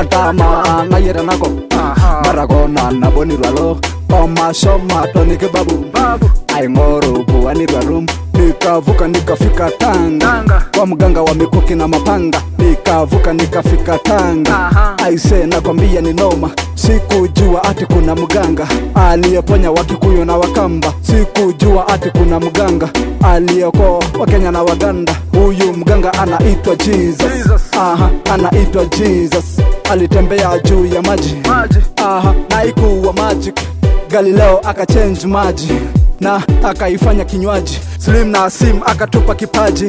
atama ngayera nako marakona nabonirwalo omashoma tonike babu aing'oro buwanirwarum nikavuka nikafika tanga kwa mganga wa mikuki na mapanga nikavuka nikafika tanga aise nakwambia ni noma sikujua ati kuna mganga aliyeponya wakikuyu na wakamba sikujua ati kuna mganga aliyekoa wakenya na waganda huyu mganga anaitwa jesus aha anaitwa jesus alitembea juu ya maji aha naikuwa magic galileo akachange maji na akaifanya kinywaji slim na sim akatupa kipaji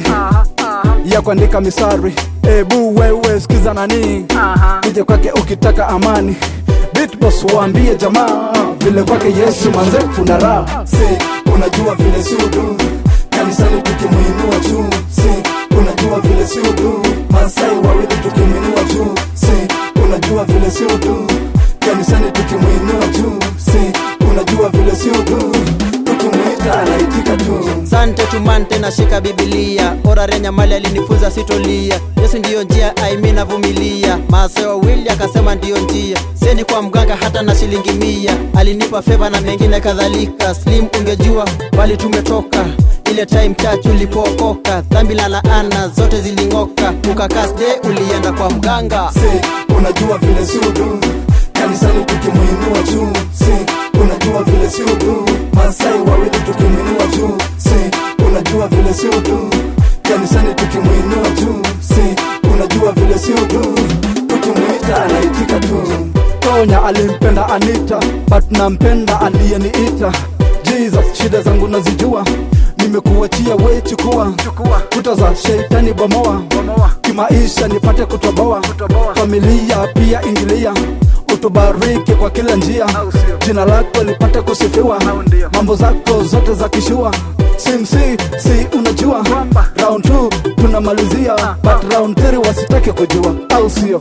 ya kuandika misari ebu wewe sikiza nani kuja kwake ukitaka amani bitbos waambie jamaa vile kwake yesu manze kuna raha si unajua vile sudu kanisani tukimuinua juu si unajua vile sudu masai wawili tukimwinua juu si unajua vile sudu kanisani tukimuinua juu si unajua vile sudu tukimwita anaitika tu sante tumante nashika bibilia orarenya mali alinifunza sitolia yesu ndiyo njia aimi navumilia maasai wawili akasema ndiyo njia seni kwa mganga hata na shilingi mia alinipa feva na mengine kadhalika slim ungejua bali tumetoka ile time church ulipookoka dhambi la laana zote ziling'oka ukakasde ulienda kwa mganga si unajua vile sudu kanisani tukimwinua juu si unajua vile sudu masai wawili tukimwinua juu si unajua vile sudu kanisani tukimwinua juu si unajua vile sudu tukimwita anaitika tu tonya alimpenda anita but nampenda aliyeniita jesus shida zangu nazijua nimekuachia we chukua kuta za sheitani bomoa kimaisha nipate kutoboa familia pia ingilia utubariki kwa kila njia jina lako lipate kusifiwa mambo zako zote za kishua simsi si unajua round 2 tunamalizia but round 3 wasitake kujua au sio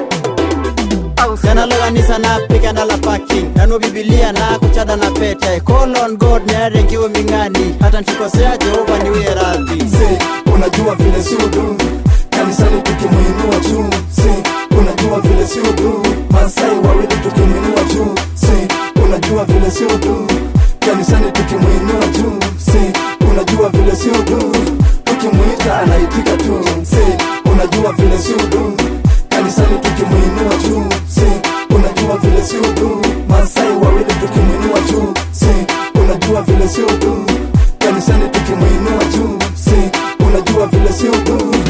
yanaloganisa na pigana la parking nano bibilia na kuchada na pete call on god nayarengiwe ming'ani hata ntikosea jehova niwie radhi si unajua vile sudu kanisani tukimwinua juu si unajua vile sudu masai wawili tukimwinua juu si unajua vile sudu kanisani tukimwinua juu si unajua vile sudu tukimwita anaitika tu si unajua vile sudu kanisani tukimwinua juu si unajua vile sudu masai wawili tukimwinua juu si unajua vile sudu kanisani tukimwinua juu si unajua vile sudu